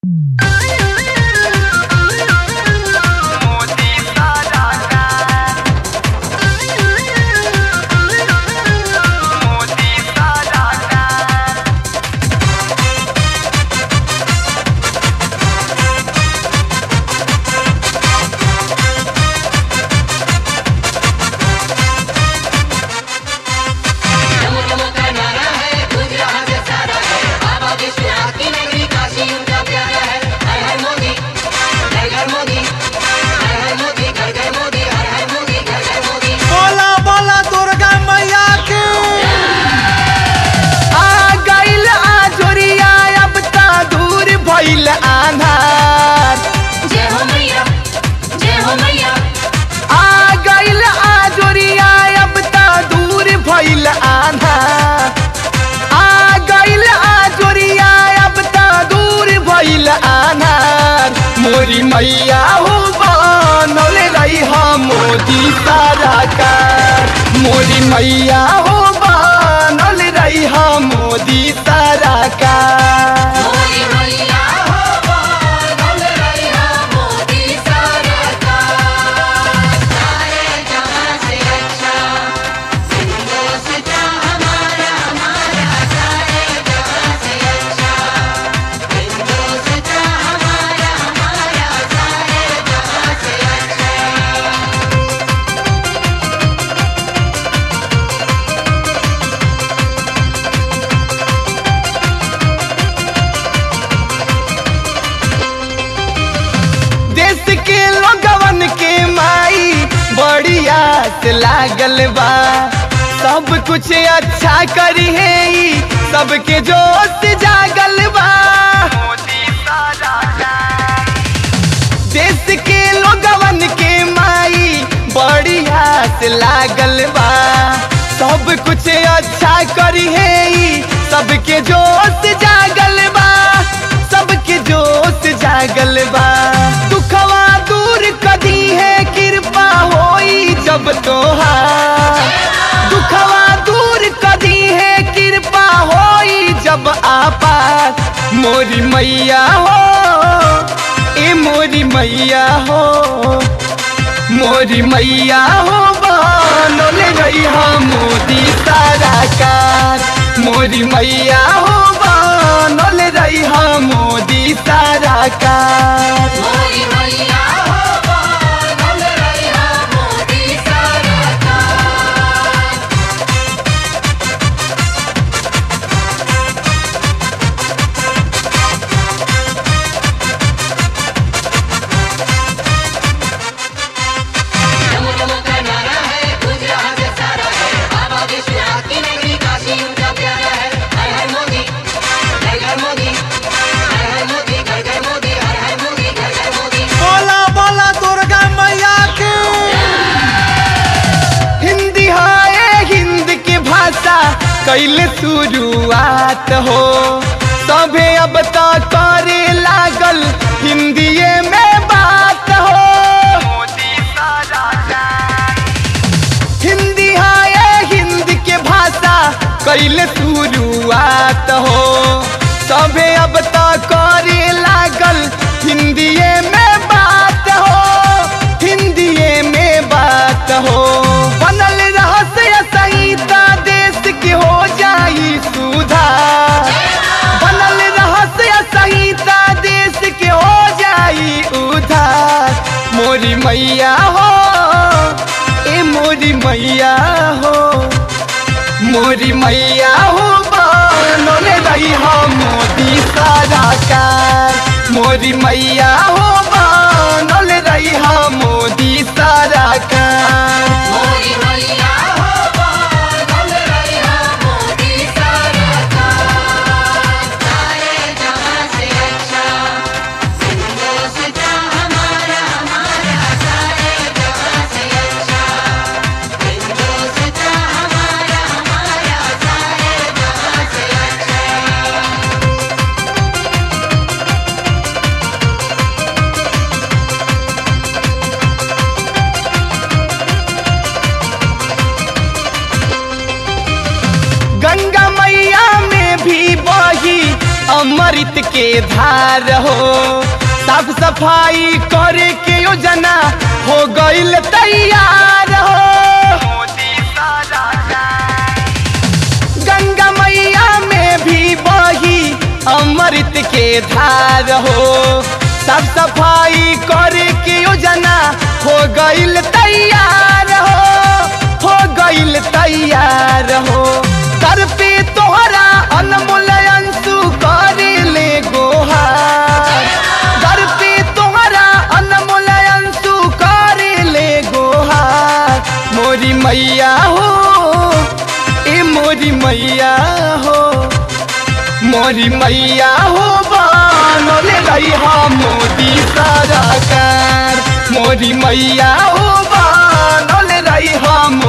मोरी मैया हो बनल रही हम मोदी सारा कार मोरी मैया हो बनल रही हम मोदी सारा कार मोरी मैया हो बनल रहिया मोदी सरकार सारे जहां से अच्छा हिंदुस्तान हमारा हमारा सारे जहां से अच्छा हिंदुस्तान हमारा हमारा सारे जहां से अच्छा देश के लोगवन के माई बड़ी आस लागल बा सब कुछ अच्छा करी है ई, सबके जोश जागल बा देश के लोगवन के माई बड़ी आस लागल बा सब कुछ अच्छा करी है ई, सबके जोश जागल बा सबके जोश जागल बा दुखवा दूर कदी है कृपा होई जब तोहार दुखवा दूर कदी है कृपा होई जब आपात मोरी मैया हो ए मोरी मैया हो मोरी मैया हो बनल रही हम मोदी सारा कार मोरी मैया हो बनल रही हम मोदी सारा कार मोरी मैया हो बनल रहिया मोदी सरकार नमो नमो का नारा है गूंज रहा है सारा है बाबा विश्वनाथ की नगरी काशी उनका प्यारा है हर हर मोदी घर घर मोदी हर हर मोदी घर घर मोदी हर हर मोदी घर घर मोदी बोला बोला दुर्गा मैया के हिंदी है हिंद की भाषा कैले शुरुआत हो सभे अब तो करे लागल हिंदीए में बात हो हिंदी है हिंद के भाषा कैले शुरुआत हो सभे अब तो करे लागल हिंदीए में बात हो हिंदीए में बात हो बनल रहस्य संहिता देश के हो जाई सुधार बनल रहस्य संहिता देश के हो जाई उधार मोरी मैया हो ए मोरी मैया हो मोरी मैया हो बनल रही हम मोदी सारा कार मोरी मैया हो बनल रही हम मोदी सारा कार मोरी मैया हो बनल रहिया मोदी सरकार सारे जहां से अच्छा हिंदुस्तान हमारा हमारा सारे जहां से अच्छा हिंदुस्तान हमारा हमारा सारे जहां से अच्छा गंगा मैया में भी बही अमृत के धार हो साफ सफाई करे के योजना हो गईल तैयार हो गंगा मैया में भी बही अमृत के धार हो साफ सफाई करे के योजना हो गईल तैयार हो हो गईल तैयार हो तर पे तोहरा अनमोल अंशु करे ले गोहार दर पे तोहरा अनमोल अंशु करे ले गोहार मोरी मैया हो ए मोरी मैया हो मोरी मैया हो बनल रही मोदी सरकार मोरी मैया हो बनल रही